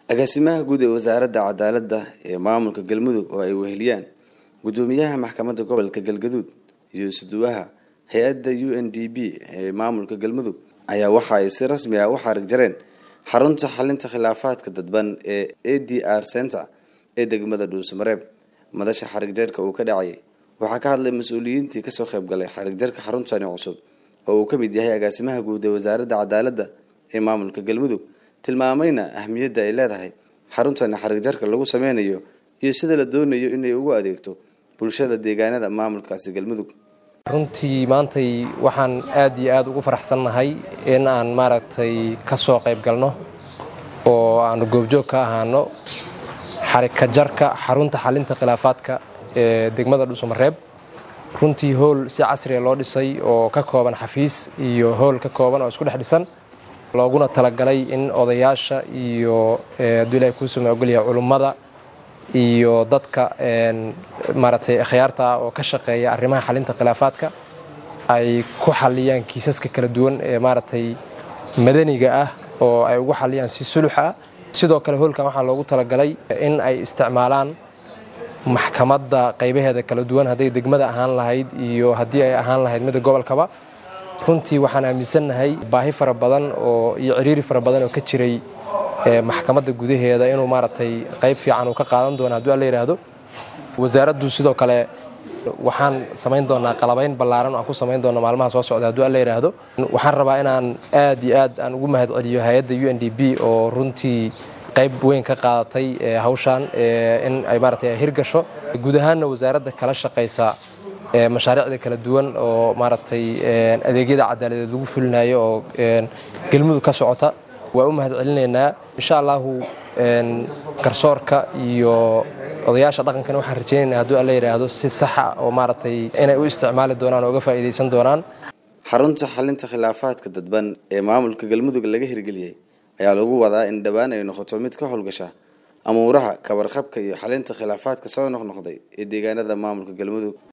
agaasimaha guud ee wasaaradda cadaaladda ee maamulka galmudug oo ay weheliyaan gudoomiyaha maxkamadda gobolka galgaduud iyo isuduwaha hay-adda u n d b ee maamulka galmudug ayaa waxa ay si rasmi ah u xarig jareen xarunta xalinta khilaafaadka dadban ee a d r center ee degmada dhuusamareeb madasha xarig jarka uu ka dhacayay waxaa ka hadlay mas-uuliyiintii kasoo qayb galay xarig jarka xaruntani cusub oo uu ka mid yahay agaasimaha guud ee wasaaradda cadaaladda ee maamulka galmudug tilmaamayna ahmiyadda ay leedahay xaruntani xarig jarka lagu sameynayo iyo sida la doonayo inay ugu adeegto bulshada deegaanada maamulkaasi galmudug runtii maantay waxaan aad iyo aad ugu faraxsannahay in aan maaragtay ka soo qayb galno oo aanu goobjoog ka ahaano xarika jarka xarunta xalinta khilaafaadka ee degmada dhuusamareeb runtii howl si casriga loo dhisay oo ka kooban xafiis iyo howl ka kooban oo isku dhex dhisan looguna talagalay in odayaasha iyo hadduu ilahay kuu suma ogolyahay culummada iyo dadka maaragtay akhyaarta ah oo ka shaqeeya arrimaha xalinta khilaafaadka ay ku xaliyaan kiisaska kala duwan ee maaragtay madaniga ah oo ay ugu xaliyaan si sulux ah sidoo kale hoolkan waxaa loogu talagalay in ay isticmaalaan maxkamadda qaybaheeda kala duwan hadday degmada ahaan lahayd iyo haddii ay ahaan lahayd midda gobolkaba runtii waxaan aaminsannahay baahi fara badan oo iyo ciriiri fara badan oo ka jiray maxkamadda gudaheeda inuu maaragtay qayb fiican uu ka qaadan doono hadduu alla yidhaahdo wasaaraddu sidoo kale waxaan samayn doonaa qalabayn ballaaran aan ku samayn doona maalmaha soo socda hadduu alla yidhaahdo waxaan rabaa inaan aad iyo aad aan ugu mahad celiyo hay-adda u n d b oo runtii qayb weyn ka qaadatay hawshaan in ay maaragtay hirgasho guud ahaanna wasaaradda kala shaqaysa mashaariicda kala duwan oo maaragtay adeegyada cadaaladeed lagu fulinayo oo galmudug ka socota waa u mahad celinaynaa insha allahu garsoorka iyo odayaasha dhaqankana waxaan rajaynaynaa hadduu alla yidhaahdo si saxa oo maaragtay inay u isticmaali doonaan oo uga faa'iidaysan doonaan xarunta xalinta khilaafaadka dadban ee maamulka galmudug laga hirgeliyey ayaa lagu wadaa in dhowaan ay noqoto mid ka howlgasha amuuraha kabarqabka iyo xalinta khilaafaadka soo noqnoqday ee deegaanada maamulka galmudug